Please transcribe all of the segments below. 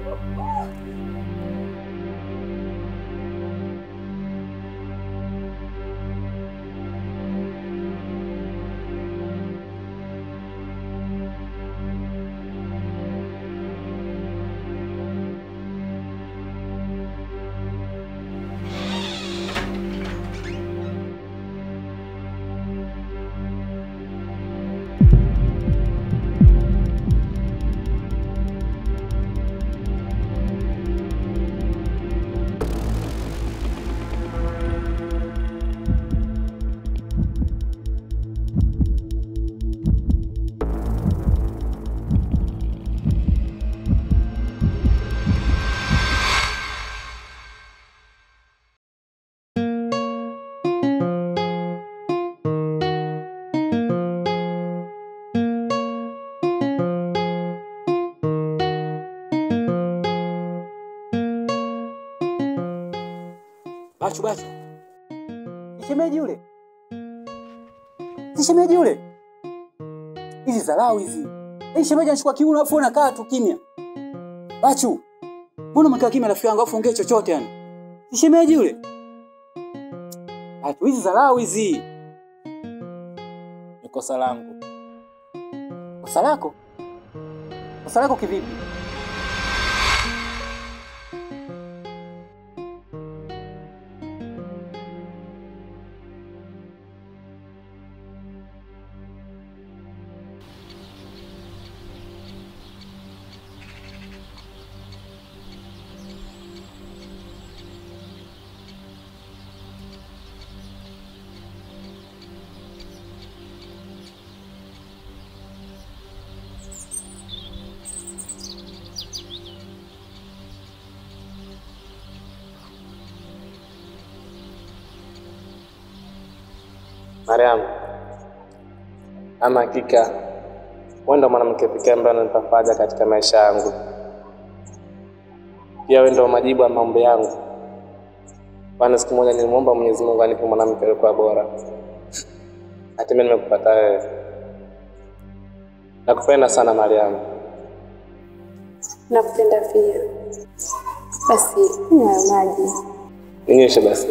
Bachu, bachu. Ni shemeji yule. Si shemeji yule. Hizi dharau hizi. Hii shemeji anachukua kiuno afu unakaa tu kimya. Bachu. Mbona umekaa kimya rafiki yangu afu ongee chochote yani? Si shemeji yule. Bachu, hizi dharau hizi. Ni kosa langu. Kosa lako? Kosa lako kivipi? Mariam, ama hakika wewe ndo mwanamke pekee ambaye ananipa faraja katika maisha yangu. Pia wewe ndo majibu ya maombi yangu, kwani siku moja nilimwomba Mwenyezi Mungu anipe mwanamke aliyekuwa bora. Hatimaye nimekupata wewe. Nakupenda sana Mariam. Nakupenda pia. Basi kunywa hayo maji. Ninyeshe basi.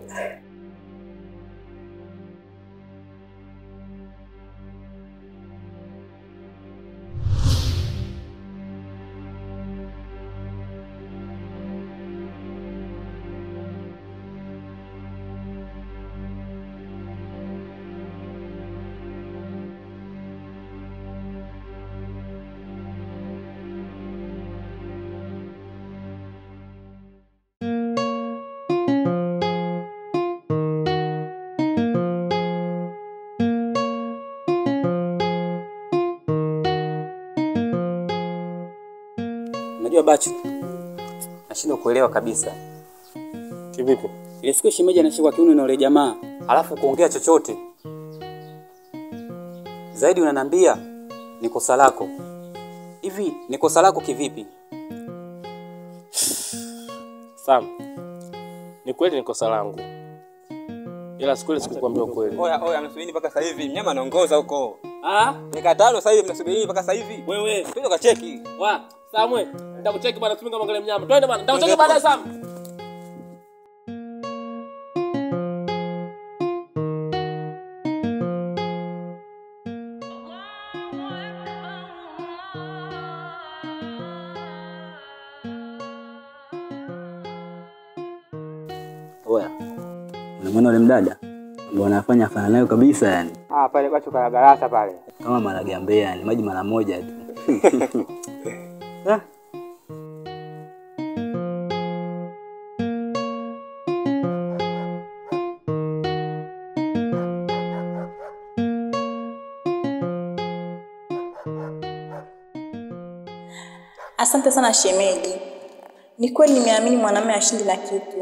Unajua Bachu, nashindwa kuelewa kabisa. Kivipi? Ile siku shemeji anashikwa kiuno na yule jamaa, alafu kuongea chochote zaidi, unanambia ni kosa lako. Hivi ni kosa lako kivipi? Sam, ni kweli ni kosa langu, ila siku ile sikukwambia ukweli. Oya, oya, mnasubiri mpaka sasa hivi. Mnyama anaongoza huko. Ah, Dakika tano sasa hivi mnasubiri mpaka sasa hivi. Wewe Twende kacheki. wa Samwe, nitakucheki bwana, tusime kama ngale mnyama. Twende bwana, nitakucheki baadaye Sam. Oya, unamwona ule mdada ndio anafanya afana nayo kabisa, yani Ah, pale bacho kana garasa pale. kama marage ya Mbeya, yani maji mara moja tu. Ah, Asante sana shemeji. Ni kweli nimeamini mwanamume ashindi na kitu.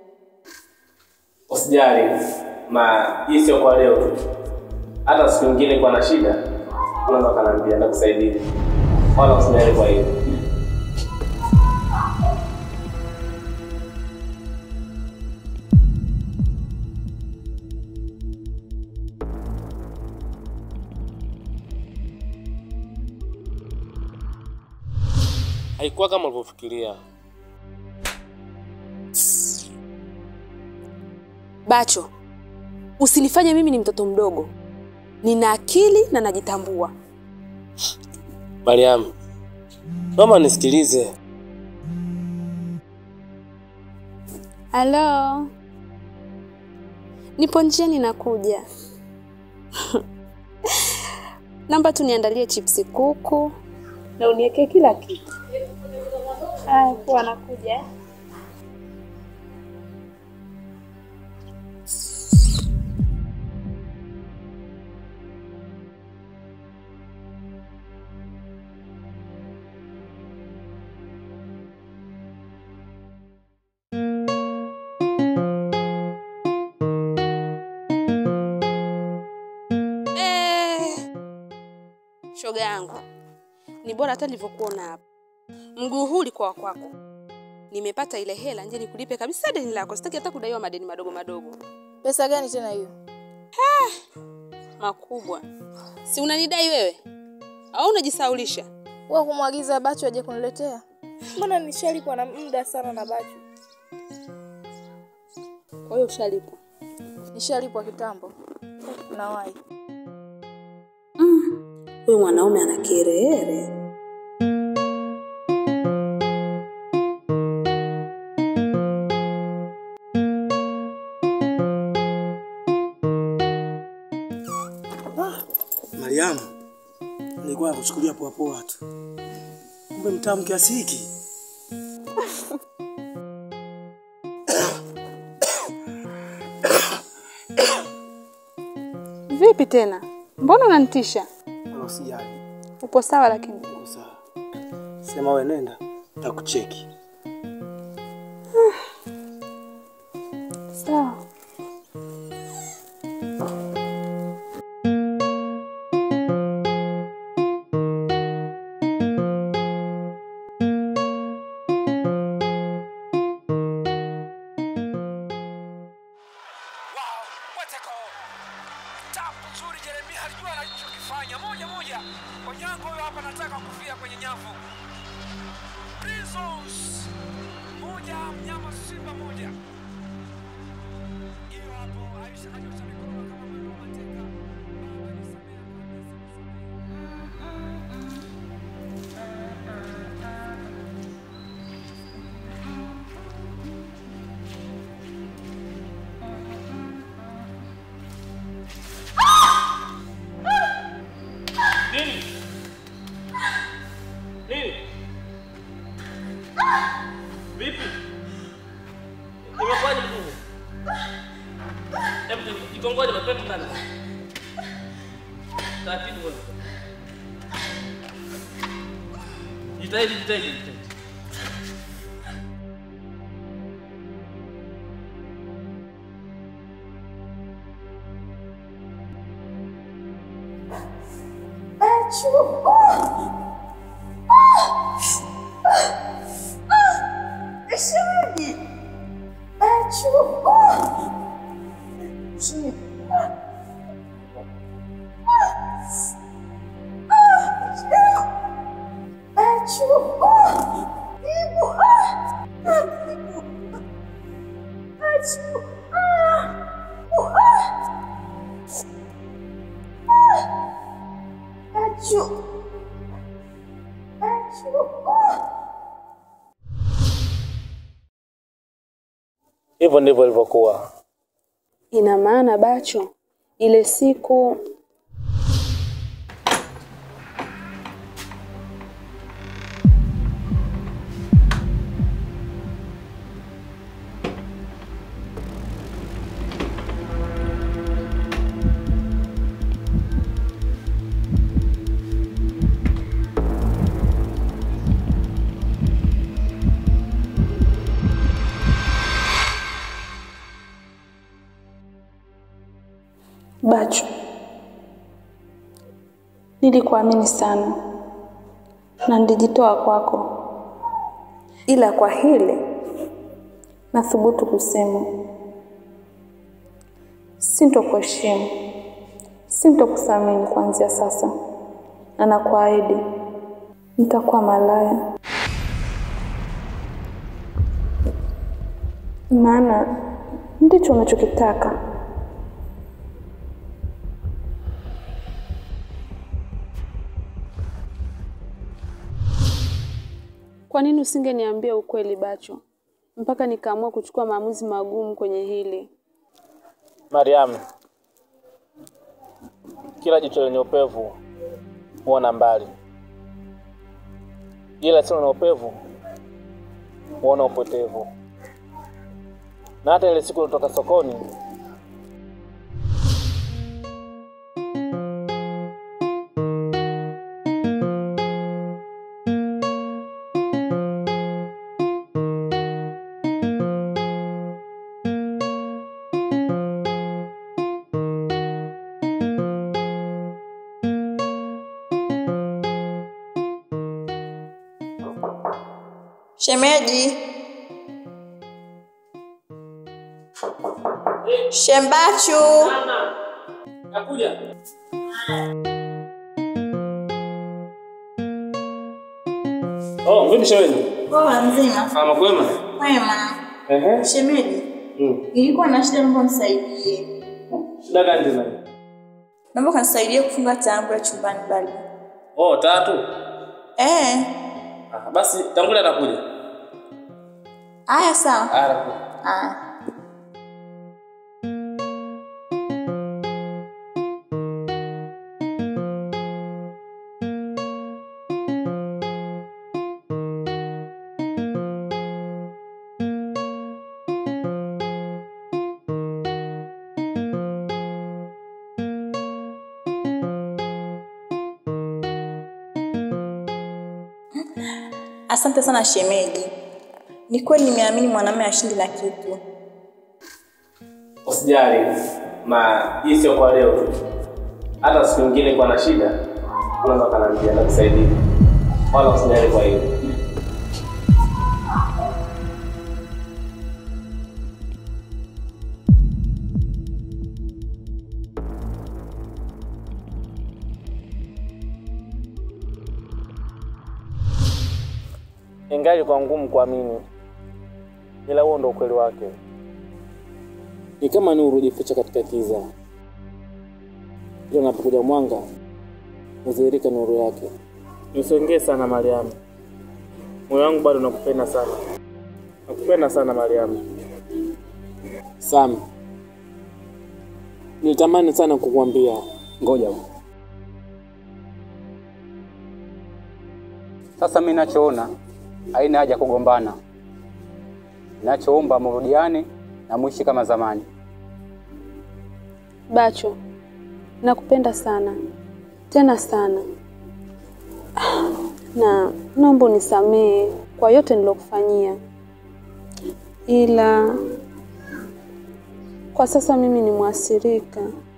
Usijali, ma hii sio kwa leo tu, hata siku nyingine kwa na shida unaweza ukaniambia, nitakusaidia, wala usijali kwa hiyo. haikuwa kama ulivyofikiria. Bacho, usinifanye mimi ni mtoto mdogo. Nina akili na najitambua. Mariam, naomba nisikilize. Halo, nipo njiani nakuja. Naomba tu niandalie chipsi kuku na uniwekee kila kitu. Haya, poa, nakuja. Eh, shoga yangu, ni bora hata nilivyokuona hapa. Mguu huu ulikuwa wa kwako. Nimepata ile hela, nje nikulipe kabisa deni lako. Sitaki hata kudaiwa madeni madogo madogo Pesa gani tena hiyo? makubwa. Si unanidai wewe au unajisaulisha? Wewe kumwagiza Bachu aje kuniletea? Mbona nishalipwa na muda sana na Bachu? Kwa hiyo ushalipwa. Nishalipwa kitambo. Nawahi. Huyu mwanaume ana kiherehere. Mariamu, nilikuwa nakuchukulia poa poa tu, kumbe mtamu kiasi hiki. Vipi tena? Mbona unanitisha? Wala usijali, Upo sawa lakini. uko sawa. Sema we nenda, takucheki. Sawa. Wow, what a goal! Tapu nzuri Jeremia alijua anachokifanya moja moja. Onyango huyo hapa anataka kufia kwenye nyavu. Prisons moja mnyama simba moja. Hiyo hapo Aisha kanyosha mikono kama mwendo wa mateka. Baba nisamehe kabisa. Nini? Nini? Vipi? Imekuwaje mkuu? Hebu jikongoje mapema ndani. Taratibu wewe. Jitahidi, jitahidi, jitahidi. Hivyo ndivyo ilivyokuwa. Ina maana Bacho, ile siku Bacho, nilikuamini sana na nilijitoa kwako, ila kwa hili nathubutu kusema sintokuheshimu, sintokuthamini kuanzia sasa, na nakuahidi nitakuwa malaya. maana ndicho unachokitaka. Kwa nini usingeniambia ukweli Bacho, mpaka nikaamua kuchukua maamuzi magumu kwenye hili? Mariam, kila jicho lenye upevu huona mbali, ila sio na upevu huona upotevu. Na hata ile siku ulitoka sokoni, Shemeji. Shembachu. nakuja. Oh, vipi shemeji? Poa mzima. Kama kwema? Wema. Ehe. Shemeji. Mm. Nilikuwa na shida naomba unisaidie. Shida gani tena? Naomba kanisaidie kufunga tangu ya chumbani bali. Oh, tatu. Eh. Ah, basi tangulia atakuja. Aya sawa. Haya, atakuja. Aya. Asante sana shemeji. Ni kweli nimeamini mwanamume ashindi na kitu. Usijali, ma hii sio kwa leo tu. Hata siku nyingine kwa na shida, unaweza kaniambia nakusaidia. Wala usijali kwa hiyo. Ingali kwa ngumu kuamini, ila huo ndo ukweli wake. Ni kama nuru hujificha katika kiza, ila unapokuja mwanga hudhihirika nuru yake. Usiongee sana Mariamu, moyo wangu bado nakupenda sana, nakupenda sana Mariamu. Sam, nilitamani sana kukuambia. Ngoja sasa, mimi nachoona haina haja kugombana. Nachoomba mrudiane na muishi kama zamani. Bacho, nakupenda sana tena sana, na naomba unisamehe kwa yote nilokufanyia, ila kwa sasa mimi ni mwasirika